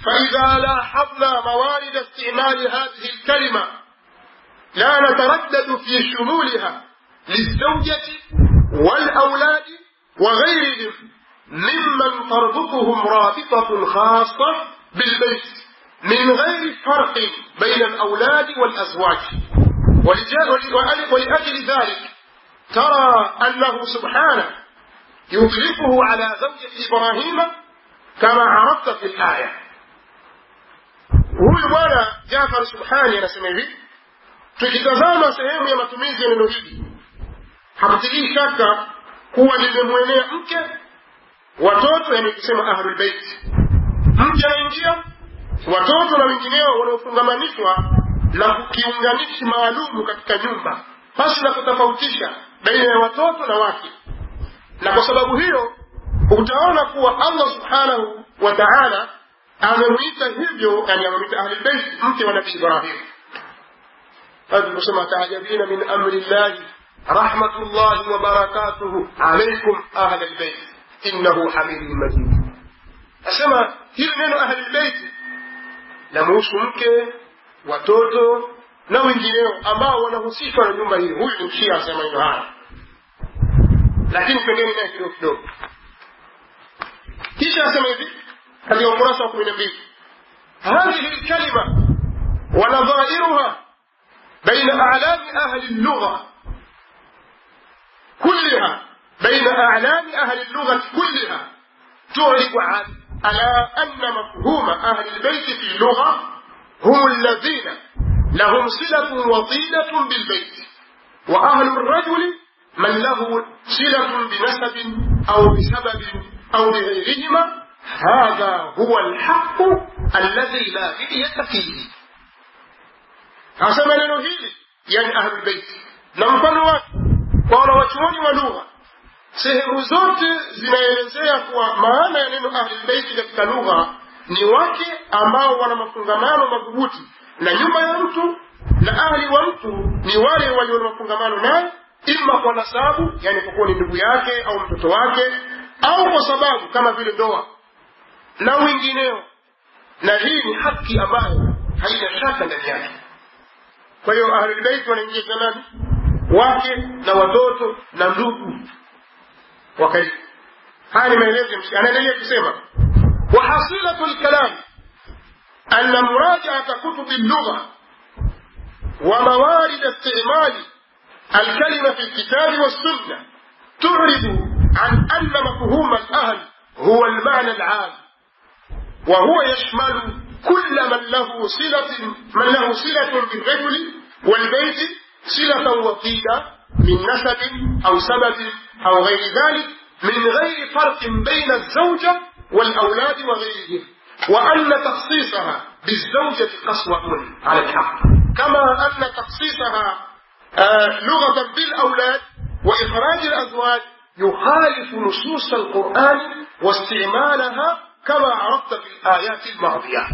فإذا لاحظنا موارد استعمال هذه الكلمة لا نتردد في شمولها للزوجة والأولاد وغيرهم ممن تربطهم رابطة خاصة بالبيت من غير فرق بين الأولاد والأزواج ولأجل ذلك ترى أنه سبحانه يطلقه على زوجة إبراهيم كما عرفت في الآية huyu bwana jafar subhani anasema hivi tukitazama sehemu ya matumizi ya neno hili hakutilii shaka kuwa limemwenea mke watoto yani kusema ahlulbeiti mke anaingia watoto na wengineo wanaofungamanishwa na kiunganishi maalumu katika nyumba basi na kutofautisha baina ya watoto na wake na kwa sababu hiyo utaona kuwa allah subhanahu wa taala amemwita hivyo yani amemwita ahlulbeiti mke wa nabii ibrahim kusema taajabina min amri llahi rahmatullahi wa barakatuhu alaikum ahla lbeit innahu hamidun majid asema hili neno ahlulbeiti lamuhusu mke watoto na wengineo ambao wanahusishwa na nyumba hii huyu ni mshia asema maneno haya lakini pengine naye kidogo kidogo kisha asema hivi katika ukurasa wa kumi na mbili هذه الكلمة ونظائرها بين أعلام أهل اللغة كلها بين أعلام أهل اللغة كلها تعرف عن على أن مفهوم أهل البيت في اللغة هم الذين لهم صلة وطيلة بالبيت وأهل الرجل من له صلة بنسب أو بسبب أو بغيرهما هذا هو الحق الذي لا مرية فيه asema neno hili yani ahlulbeiti na mfano wake kwa wanawachuoni wa lugha sehemu zote zinaelezea kuwa maana ya neno ahlulbeiti katika lugha ni wake ambao wana mafungamano madhubuti na nyumba ya mtu na ahli wa mtu ni wale walio na mafungamano naye ima kwa nasabu yani kwa kuwa ni ndugu yake au mtoto wake au kwa sababu kama vile ndoa na wengineo na hii ni haki ambayo haina shaka ndani yake kwa hiyo ahlulbeiti wanaingia nani wake na watoto na ndugu wa karibu haya ni maelezo ya mshika anaendelea kusema wahasilatu lkalam أن مراجعة كتب اللغة وموارد استعمال الكلمة في الكتاب والسنة تعرض عن أن مفهوم الأهل هو المعنى العام وهو يشمل كل من له صلة من له صلة بالرجل والبيت صلة وطيدة من نسب أو سبب أو غير ذلك من غير فرق بين الزوجة والأولاد وغيرهم وأن تخصيصها بالزوجة قسوة على الحق كما أن تخصيصها آه لغة بالأولاد وإخراج الأزواج يخالف نصوص القرآن واستعمالها كما عرفت في الآيات الماضية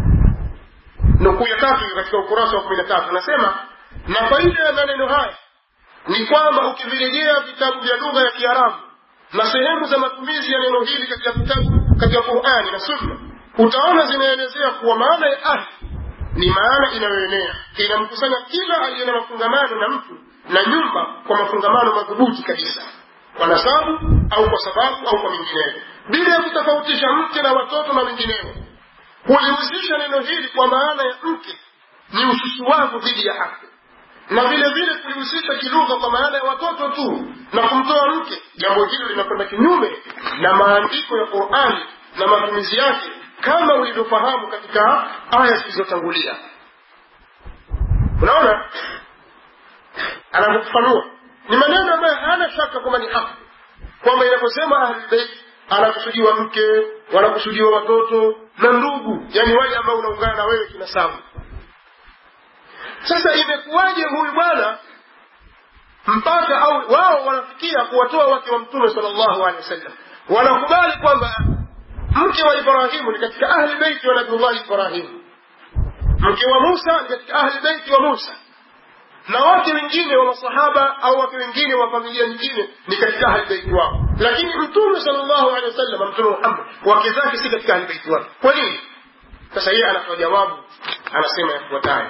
nukuu ya tatu katika ukurasa wa kumi na tatu anasema na faida ya maneno haya ni kwamba ukivirejea vitabu vya lugha ya kiarabu na sehemu za matumizi ya neno hili katika vitabu katika qurani na sunna utaona zinaelezea kuwa maana ya ahli ni maana inayoenea inamkusanya kila aliye na mafungamano na mtu na nyumba kwa mafungamano madhubuti kabisa kwa nasabu au kwa sababu au kwa mingineyo bila ya kutofautisha mke na watoto na wengineo hulihusisha neno hili kwa maana ya mke ni ususuwavu dhidi ya haki na vile vile kulihusisha kilugha kwa maana ya watoto tu na kumtoa mke jambo hilo linakwenda kinyume na maandiko ya qurani na matumizi yake kama ulivyofahamu katika aya zilizotangulia unaona anavyofafanua ni maneno ambayo hana shaka kwamba ni haki kwamba inaposema ahlulbeit anakusudiwa mke wanakusudiwa watoto na ndugu yani wale ambao unaungana na wewe kinasabu sasa imekuwaje huyu bwana mpaka au wao wanafikia kuwatoa wake wa mtume salllahu alehi wasallam wanakubali kwamba mke wa ibrahimu ni katika ahli beiti wa nabiullahi ibrahimu mke wa musa ni katika ahli beiti wa musa na wake wengine wa masahaba au wake wengine wa familia nyingine ni katika ahli beiti wao lakini mtume salllahu alehi wasallam mtume muhammad wake zake si katika ahli beiti wake kwa nini sasa yeye anatoa jawabu anasema yafuatayo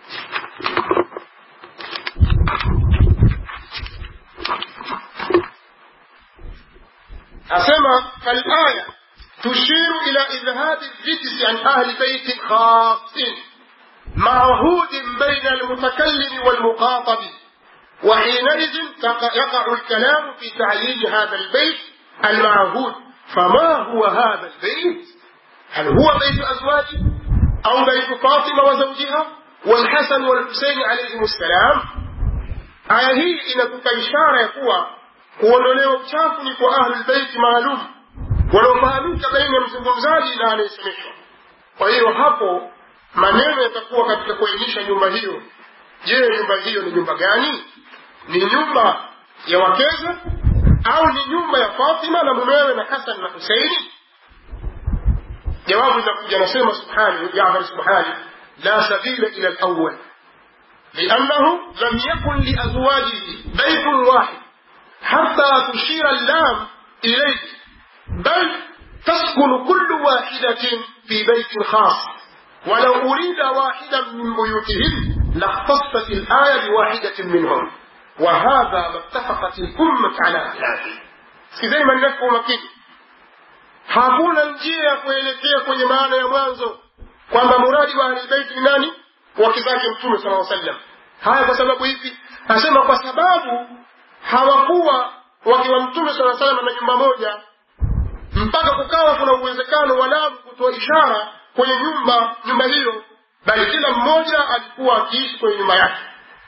asema falaya تشير إلى إذهاب الرجس عن أهل بيت خاص معهود بين المتكلم والمخاطب وحينئذ يقع الكلام في تعيين هذا البيت المعهود فما هو هذا البيت هل هو بيت أزواجه أو بيت فاطمة وزوجها والحسن والحسين عليهم السلام aya hii inatupa ishara ya kuwa kuondolewa uchafu ni kwa ahlulbeiti maalum wanaofahamika baina ya mzungumzaji na anayesemeshwa kwa hiyo hapo maneno yatakuwa katika kuainisha nyumba hiyo je nyumba hiyo ni nyumba gani ni nyumba ya wakeza au ni nyumba ya fatima na mumewe na hasan na huseini jawabu linakuja anasema subhani jafar subhani la sabila ila lawal لأنه لم يكن لأزواجه بيت واحد حتى تشير اللام إليه بل تسكن كل واحدة في بيت خاص ولو أريد واحدا من بيوتهم لاختصت الآية بواحدة منهم وهذا ما اتفقت الأمة على خلافه si ما nafsi makini hakuna njia ya kuelekea kwenye maana ya mwanzo kwamba muradi wa ahlilbeiti ni nani wake zake mtume sala sallam haya kwa sababu hivi asema kwa sababu hawakuwa wake wa mtume sala salam na nyumba moja mpaka kukawa kuna uwezekano wa lamu kutoa ishara kwenye nyumba nyumba hiyo bali kila mmoja alikuwa akiishi kwenye nyumba yake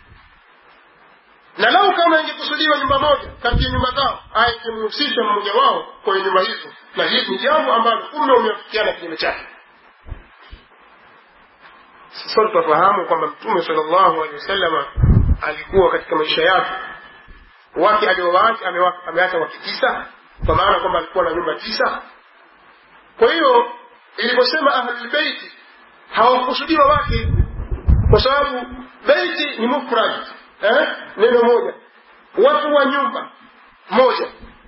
na lau kama ingekusudiwa nyumba moja kati ya nyumba zao aya ingemhusisha mmoja wao kwenye nyumba hizo na hili ni jambo ambalo umma umeafikiana kinyume chake sote tunafahamu kwamba mtume salllahu alehi wasalama alikuwa katika maisha yake wake aliowaacha ameacha wake tisa kwa maana kwamba alikuwa na nyumba tisa kwa hiyo iliposema ahlulbeiti hawakusudiwa wake kwa sababu beiti ni mufrad eh? neno moja watu wa nyumba moja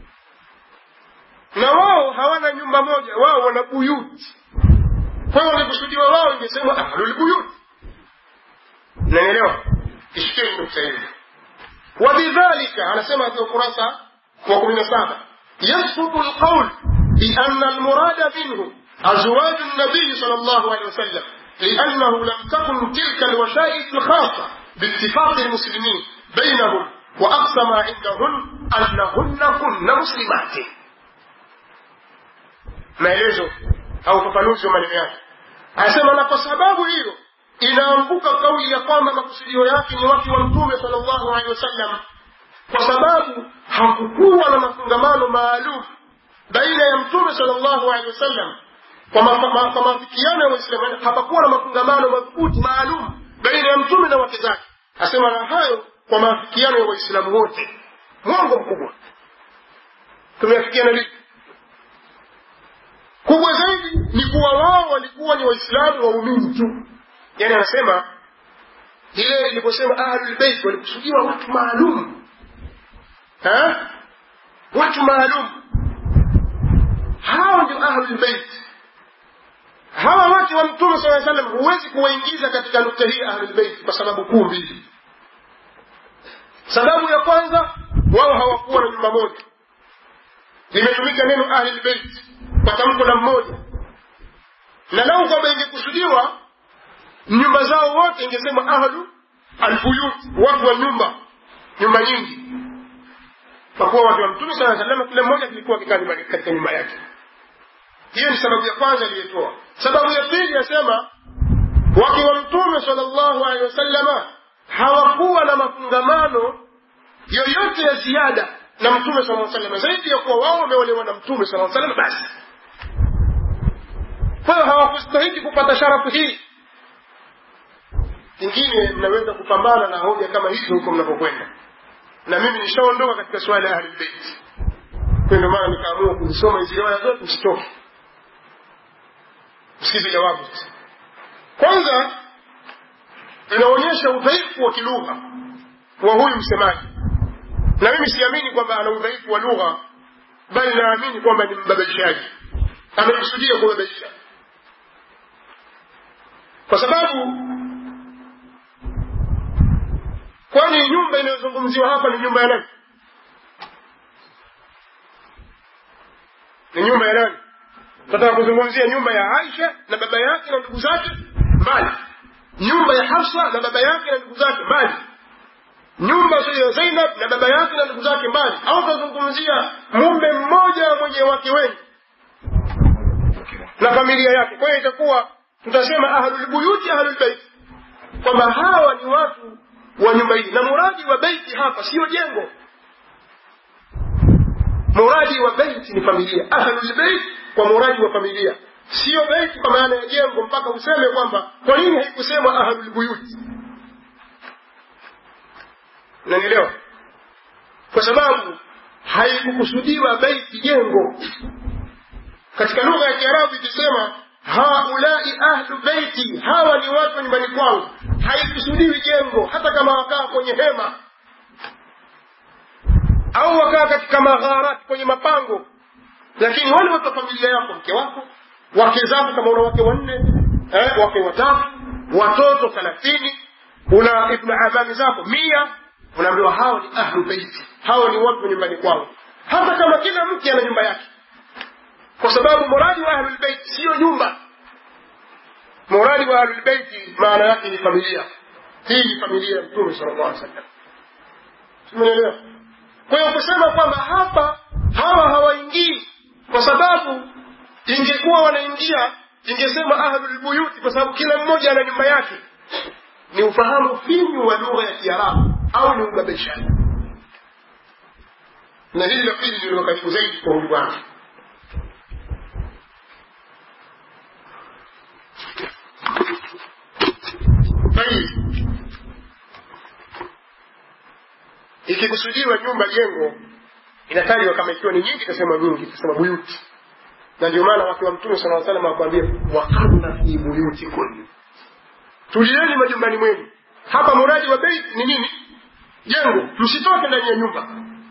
na wao hawana nyumba moja wao wana buyuti kwa hiyo wangekusudiwa wao ingesema ahlulbuyut nanielewa ishikeni nukta hili wabidhalika anasema katika ukurasa wa kumi na saba يسقط القول بأن المراد منه أزواج النبي صلى الله عليه وسلم لأنه لم تكن تلك الوشائج الخاصة باتفاق المسلمين بينهم وأقصى ما عندهن أنهن كن مسلمات maelezo au ufafanuzi wa maneno yake anasema na kwa sababu hiyo inaanguka kauli ya kwamba makusudio yake ni watu wa mtume salllahu alehi wasallam kwa sababu hakukuwa na mafungamano maalum baina ya mtume salllahu alehi wasallam kwa maafikiano ya waislamu hapakuwa na mafungamano madhubuti maalum baina ya mtume na wake zake asema na hayo kwa maafikiano ya waislamu wote mwongo mkubwa tumeafikiana lipi kubwa zaidi ni kuwa wao walikuwa ni waislamu waumini tu yani anasema ile iliposema ahlulbeit walikusudiwa watu maalum watu maalum hao ndio ahlulbeit hawa wake wa mtume saa salam huwezi kuwaingiza katika nukta hii ahlulbeit kwa sababu kuu mbili sababu ya kwanza wao hawakuwa na nyumba moja limetumika neno ahlulbeit kwa tamko la mmoja na lau kwamba ingekusudiwa nyumba zao wote ingesema ahlu albuyut watu wa nyumba nyumba nyingi kwa kuwa watu wa mtume saa salama kila mmoja kilikuwa kikaa katika nyumba yake hiyo ni sababu ya kwanza aliyotoa sababu ya pili yasema wake wa mtume salllahu alehi wasallama hawakuwa na mafungamano yoyote ya ziada na mtume saa salama zaidi ya kuwa wao wameolewa na mtume saa salama basi kwa hiyo hawakustahiki kupata sharafu hii ingine mnaweza kupambana na hoja kama hizo huko mnapokwenda na mimi nishaondoka katika swala ya ahlulbeiti kwa ndio maana nikaamua kuzisoma hizi riwaya zote msitoke msikize jawabu sasa kwanza inaonyesha udhaifu wa kilugha wa huyu msemaji na mimi siamini kwamba ana udhaifu wa lugha bali naamini kwamba ni mbabaishaji amekusudia kubabaisha kwa sababu kwani nyumba inayozungumziwa hapa ni nyumba ya nani ni nyumba ya nani tunataka kuzungumzia nyumba ya aisha na baba yake na ndugu zake mbali nyumba ya hafsa na baba yake na ndugu zake mbali nyumba ya zainab na baba yake na ndugu zake mbali au tunazungumzia mume mmoja mwenye wake wengi na familia yake kwa hiyo itakuwa tutasema ahlulbuyuti ahlulbeiti kwamba hawa ni watu wa nyumba hii na muradi wa beiti hapa siyo jengo muradi wa beiti ni familia ahlulbeit kwa muradi wa familia siyo beiti kwa maana ya jengo mpaka useme kwamba kwa nini haikusemwa ahlulbuyuti unanielewa kwa sababu haikukusudiwa beiti jengo katika lugha ya kiarabu ikisema haulai ahlu beiti hawa ni watu wa nyumbani kwangu haikusudiwi jengo hata kama wakaa kwenye hema au wakaa katika magharati kwenye mapango lakini wale watu wa familia yako mke wako wake zako kama una wake wanne eh, wake watatu watoto thelathini una ibnu amami zako mia unaambiwa hao ni ahlu beiti hao ni watu wa nyumbani kwangu hata kama kila mke ana nyumba yake kwa sababu muradi wa ahlulbeiti siyo nyumba muradi wa ahlulbeiti maana yake ni familia hii ni familia ya mtume sala llah sallam simenelewa kwa hiyo kusema kwamba hapa hawa hawaingii kwa sababu ingekuwa wanaingia ingesema ahlulbuyuti kwa sababu kila mmoja ana nyumba yake ni ufahamu finyu wa lugha ya kiarabu au ni ubabishaji na hili la pili ndilo karibu zaidi kwa huyu bwana tayib ikikusudiwa nyumba jengo inatajwa kama ikiwa ni nyingi itasema nyingi itasema buyuti na ndio maana wake wa mtume sala salam akwambia wakarna fi buyutikunna tulieni majumbani mwenu hapa muradi wa beit ni nini jengo msitoke ndani ya nyumba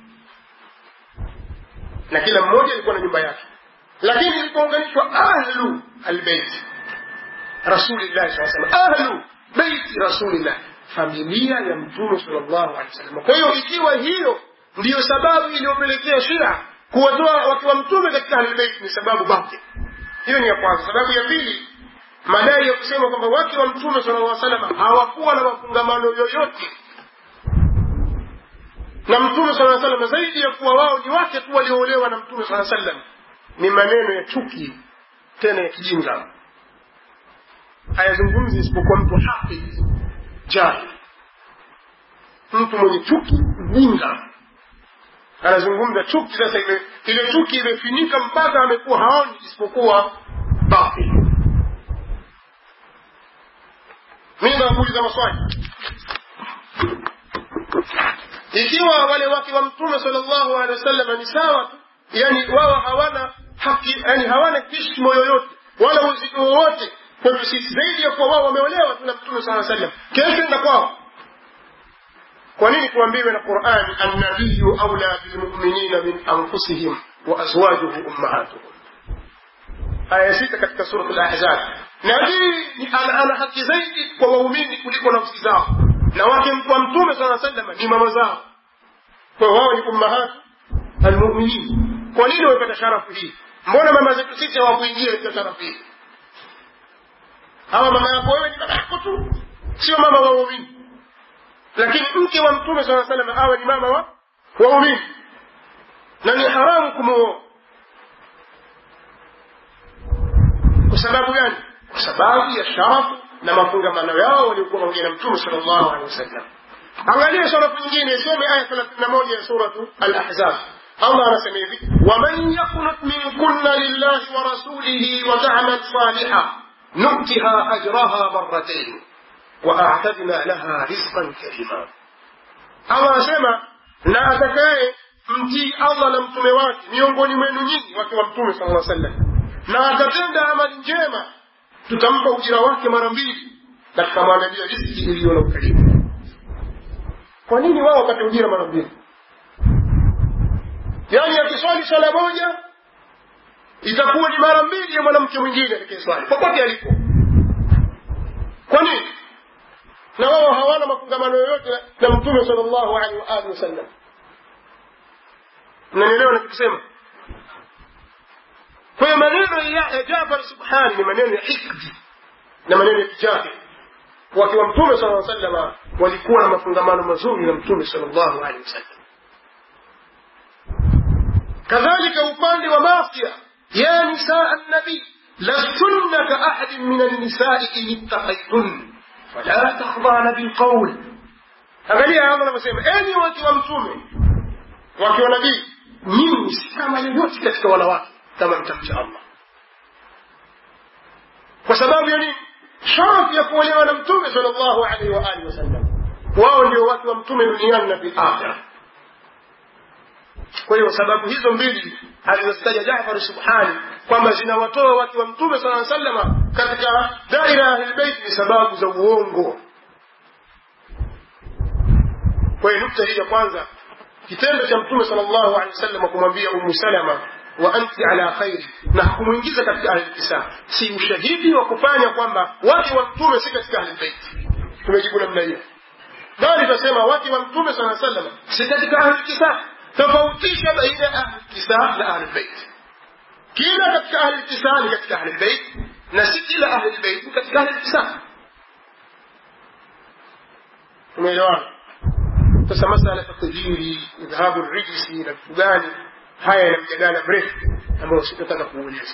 na kila mmoja alikuwa na nyumba yake lakini ilipounganishwa ahlu albeiti rasulillahi saa salam ahlu beiti rasulillah familia ya mtume salllahu alehi wasallam kwa hiyo ikiwa hiyo ndiyo sababu iliyopelekea shia kuwatoa wake wa mtume katika ahlulbeiti ni sababu batil hiyo ni ya kwanza sababu ya pili madai ya kusema kwamba wake wa mtume sala llah salama hawakuwa na mafungamano yoyote na mtume sala salama zaidi ya kuwa wao ni wake tu walioolewa na mtume sala sallam ni maneno ya chuki tena ya kijinga hayazungumzi isipokuwa mtu hafidh jahil mtu mwenye chuki mjinga anazungumza chuki sasa ile ile chuki imefinika mpaka amekuwa haoni isipokuwa batil mimi nakuuliza maswali ikiwa wale wake wa mtume sallallahu alaihi wasallam ni sawa tu yani wao hawana haki yani hawana hishma yoyote wala uzito wowote kwetu sisi zaidi ya kuwa wao wameolewa tu na mtume saa sallam kesho enda kwao kwa nini tuambiwe na qurani annabiyu aula bilmuminina min anfusihim wa azwajuhu ummahatuhum aya ya sita katika surat lahzab nabii ana, ana haki zaidi kwa waumini kuliko nafsi zao na wake wa mtume saa sallam ni mama zao kwa wao ni ummahatu almuminin kwa nini wamepata sharafu hii mbona mama zetu sisi hawakuingia katika sharafu hii hawa mama yako wewe ni mama yako tu sio mama wa waumini lakini mke wa mtume saa salam awe ni mama wa waumini na ni haramu kumuoa kwa sababu gani kwa sababu ya sharafu na mafungamano yao waliokuwa pamoja na mtume sal llahu alehi wasallam angalia sharafu nyingine isome aya thelathini na moja ya suratu alahzab allah anasema hivi waman yaknut minkunna lillahi wa rasulihi wa tamal saliha نؤتها أجرها مرتين وأعتدنا لها رزقا كريما Allah asema na atakaye mtii Allah na mtume wake miongoni mwenu nyinyi wake wa mtume sallallahu alaihi wasallam na akatenda amali njema tutampa ujira wake mara mbili na tukamwandalia riziki iliyo na ukarimu kwa nini wao wakati ujira mara mbili yaani akiswali swala moja itakuwa ni mara mbili ya mwanamke mwingine atakayeswali popote alipo kwa nini na wao hawana mafungamano yoyote na mtume sal llahu alehi wa alihi wasallam mnanielewa nachokisema kwa hiyo maneno ya jafar subhani ni maneno ya hikdi na maneno ya kijahil wakiwa mtume sala salama walikuwa na mafungamano mazuri na mtume sal llahu alehi wasallam kadhalika upande wa masia ya nisaa nabii lastunna ka ahadin min annisai in ittaqaytun fala takhdana bilqaul angalia allah anavyosema enyi wake wa mtume wake wa nabii nyinyi si kama yoyote katika wanawake kama mtamcha allah kwa sababu ya nini sharafu ya kuolewa na mtume sal llahu alaihi waalihi wasallam wao ndio watu wa mtume duniani na fil akhira kwa hiyo sababu hizo mbili alizozitaja jafar subhani kwamba zinawatoa watu wa mtume saa salama katika daira ya ahlilbeiti ni sababu za uongo kwa hiyo nukta hii ya kwanza kitendo cha mtume sal llahu alehi wasallam kumwambia umu salama wa anti ala khairi na hakumwingiza katika ahlilkisa si ushahidi wa kufanya kwamba wake wa mtume si katika ahlilbeiti tumejibu namna hiyo bali tunasema wake wa mtume saa salama si katika ahlilkisa tofautisha baina ya ahlilkisa na ahlilbeiti kila katika ahlilkisa ni katika ahlilbeit na si kila ahlilbeit ni katika ahlilkisa umeelewana sasa masala ya tajiri idhahabu rijisi na vitu gani haya yana mjadala mrefu ambayo sitataka kuueleza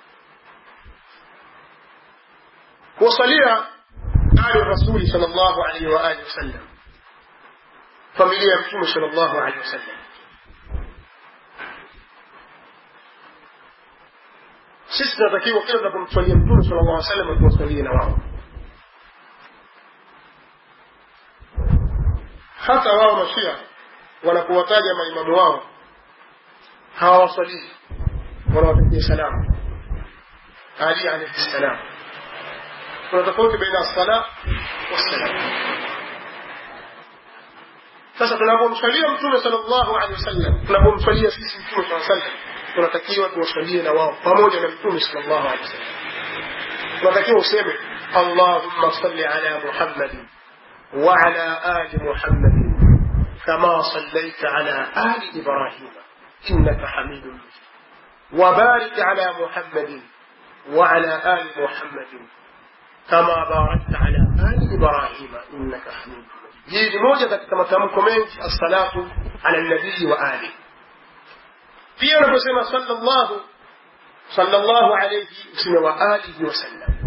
kuwasalia ali rasuli sal llahu alaihi waalihi wasallam familia ya mtume sal llahu alaihi wasallam sisi tunatakiwa kila tunapomswalia mtume sala llah salam tuwasalie na wao hata wao mashia wanapowataja maimamu wao hawawasalii wanawatakia salamu ali alaihi ssalam kuna tofauti baina assala wassalam sasa tunapomswalia mtume sala llahu alehi wasallam tunapomswalia sisi mtume saa sallam tunatakiwa tuwasalie na wao pamoja na mtume sal llahu alehi wasallam tunatakiwa useme allahumma salli ala muhammadin وعلى آل محمد كما صليت على آل إبراهيم إنك حميد مجيد وبارك على محمد وعلى آل محمد كما باركت على آل إبراهيم إنك حميد مجيد هي لموجة كما تمكم الصلاة على النبي وآله pia unaposema sallallahu sallallahu alayhi useme wa alihi wasallam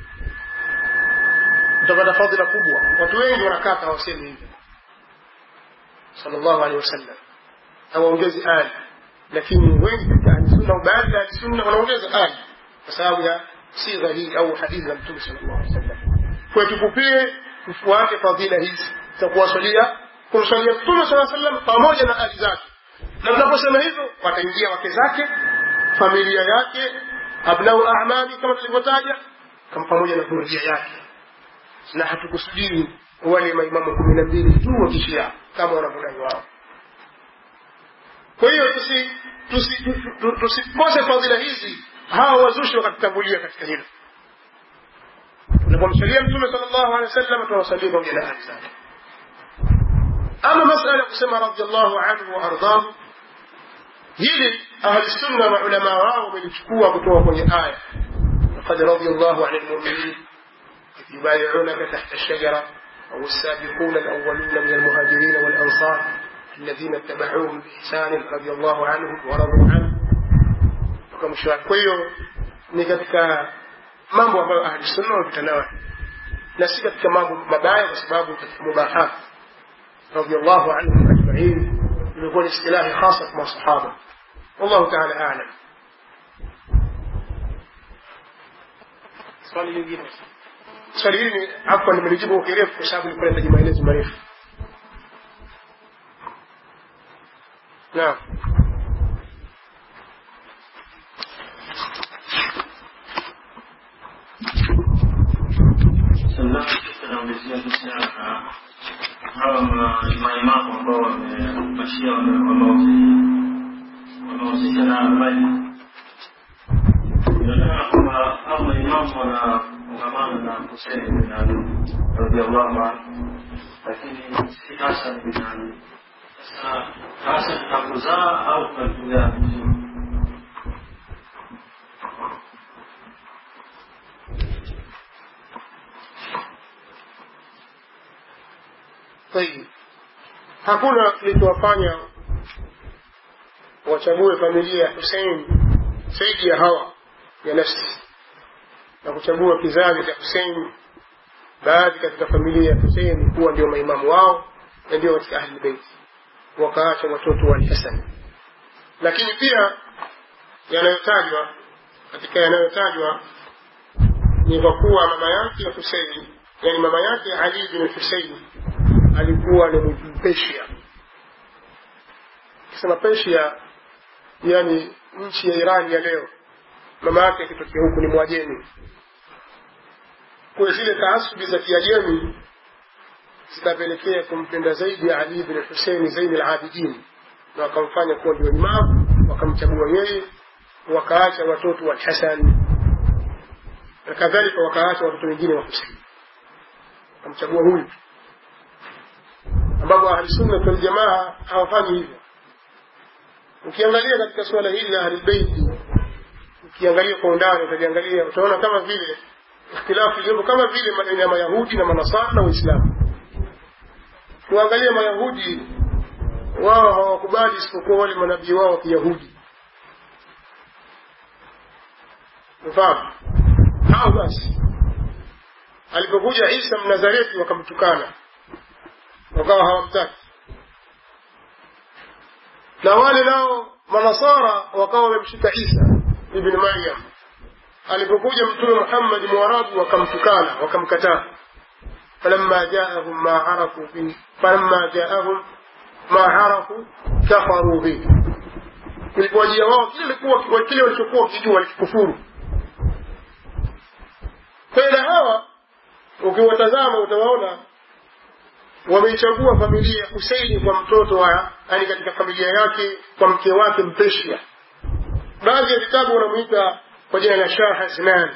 utapata fadhila kubwa watu wengi wanakata hawasemi hivyo sallallahu alayhi wasallam hawaongezi ali lakini wengi katika ahlisunna baadhi ya ahlisunna wanaongeza ali kwa sababu ya sigha hii au hadithi za mtume sallallahu alayhi wasallam kwa tukupie tufuate fadhila hizi za kuwasalia kumsalia mtume sallallahu alayhi wasallam pamoja na ali zake na tunaposema hivyo wataingia wake zake familia yake abnau amali kama tulivyotaja kama pamoja na dhuria yake na hatukusudii wale maimamu kumi na mbili tu wa kishia kama wanavyodai wao kwa hiyo tusikose fadhila hizi hawa wazushi wakatutangulia katika hilo unapomsalia mtume sala llahu alehi wa sallam tunawasalia pamoja na ahli zake ama masala ya kusema radiallahu anhu wa ardahu hili ahlusunna maulamaa wao wamelichukua kutoka kwenye aya laqad radia llahu ani lmuminin idh yubayiunaka tahta lshajara أو السابقون الأولون من المهاجرين والأنصار الذين اتبعوهم بإحسان رضي الله عنهم ورضوا عنه وكمشوار كويو ni katika mambo ambayo ahli sunna wamepita nayo na si katika mambo mabaya kwa sababu katika mubahat radiyallahu anhum ajmain imekuwa ni istilahi hasa kwa masahaba wallahu taala alam swali lingine swali hili ni hapa nimelijibu kwa kirefu kwa sababu nilikuwa nahitaji maelezo marefu naam hawa maimamu ambao wamepashia wamehusisha na habari inaonekana kwamba hao maimamu wanafungamana na Hussein bin Ali radhiallahu anhu, lakini si Hasan bin Ali. Sasa Hasan hakuzaa au kakuzaa vizuri? طيب hakuna kilichowafanya wachague familia ya Hussein zaidi ya hawa ya nafsi na kuchagua kizazi cha Hussein baadhi katika familia ya Hussein kuwa ndio maimamu wao na ndio katika ahli bait wakaacha watoto wa Hasan lakini pia yanayotajwa katika yanayotajwa ni kwa kuwa mama yake ya Hussein yani mama yake Ali bin Hussein alikuwa ni Mpeshia. Kisema Persia, yani nchi ya Iran ya leo, mama yake akitokea huku ni Mwajemi. Kwa zile taasubi za Kiajemi zikapelekea kumpenda zaidi Ali bin Hussein Zain al-Abidin, na wakamfanya kuwa ndio imamu, wakamchagua yeye, wakaacha watoto wa Hasan na kadhalika, wakaacha watoto wengine wa Hussein, wakamchagua huyu ambapo ahlusunna waljamaa hawafanyi hivyo. Ukiangalia katika suala hili la ahlulbeiti, ukiangalia kwa undani, utaliangalia utaona kama vile ikhtilafu iliyopo kama vile maneno ya Mayahudi na Manasara na Uislamu. Kuangalia Mayahudi, wao hawakubali isipokuwa wale manabii wao wa Kiyahudi, mfahamu hao. Basi alipokuja Isa Mnazareti wakamtukana wakawa hawamtaki na wale nao manasara wakawa wamemshika isa ibn maryam alipokuja mtume muhammadi mwarabu wakamtukana wakamkataa falamma jaahum ma arafu bi falamma jaahum ma arafu kafaru bihi ilipowajia wao kile walikuwa kile walichokuwa wakijua walikikufuru kwa hiyo na hawa ukiwatazama utawaona wameichagua familia ya Huseini kwa mtoto wa yani, katika familia yake kwa mke wake Mpeshia. Baadhi ya vitabu wanamwita kwa jina la Shah Hasnan,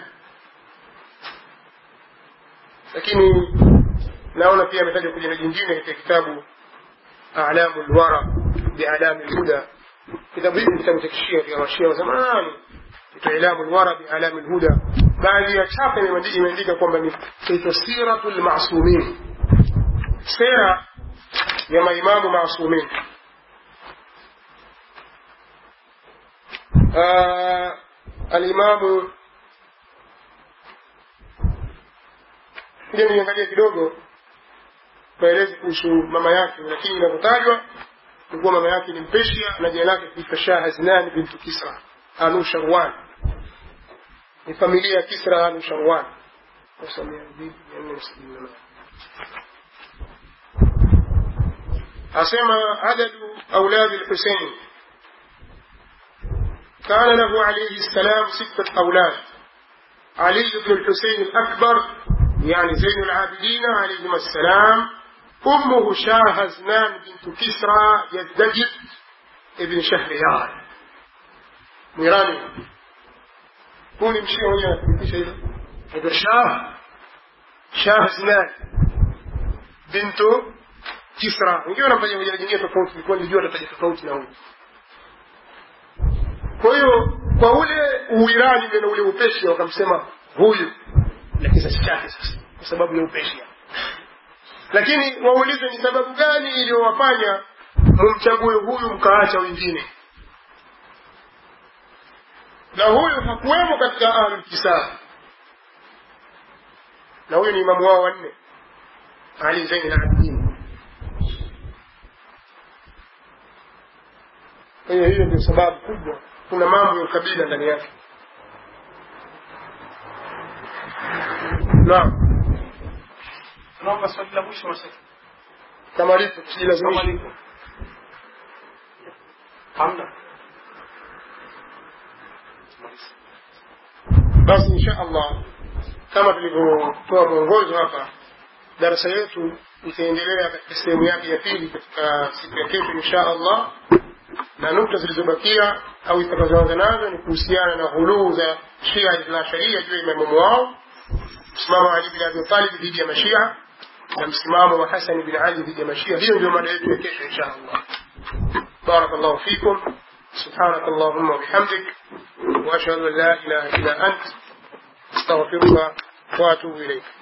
lakini naona pia ametajwa kwa jina jingine katika kitabu A'lamu lwara bialami lhuda. Kitabu hiki kitabu cha kishia vya mashia wa zamani kitwa Ilamu lwara bialami lhuda. Baadhi ya chapa imeandika kwamba ni kaitwa Siratu lmasumin sera ya maimamu masumin alimamu kuja niangalia kidogo maelezo kuhusu mama yake lakini inavyotajwa ni kuwa mama yake ni mpeshia na jina lake kuitwa shah haznani bintu kisra anu sharwan ni familia ya kisra anu sharwan أسمى عدد أولاد الحسين كان له عليه السلام ستة أولاد علي بن الحسين الأكبر يعني زين العابدين عليهما السلام أمه شاه زنان بنت كسرى يزدجد ابن شهريار ميراني كوني مشي هنا في شيء هذا شاه شاه زنان بنت Kisra. Wengine wanamfanya majina jingine tofauti, ilikuwa nilijua atataja tofauti na huyu. Kwa hiyo kwa ule Uirani na ule Upeshia wakamsema huyu na kizazi chake sasa, kwa sababu ya Upeshia. Lakini waulize ni sababu gani iliyowafanya mumchague huyu mkaacha wengine? Na huyu hakuwemo katika ahlul kisab, na huyu ni imamu wao wanne, Ali Zain al-Abidin. Kwa hiyo hiyo ndio sababu kubwa. Kuna mambo ya ukabila ndani yake. Naam, Naomba swali la mwisho mashehe. kama lipo tusilazimishe. Kama lipo. Hamna. Basi insha Allah, kama tulivyotoa mwongozo hapa, darasa yetu itaendelea katika sehemu yake ya pili katika siku ya kesho insha Allah, na nukta zilizobakia au itakazoanza nazo ni kuhusiana na ghuluu za Shia Ithna Sharia juu ya imamu wao msimamo wa Ali bin Abi Talib dhidi ya Mashia na msimamo wa Hasan bin Ali dhidi ya Mashia. Hiyo ndio mada yetu ya kesho insha Allah. Barakallahu fikum. سبحانك اللهم وبحمدك وأشهد أن لا إله إلا أنت أستغفرك وأتوب إليك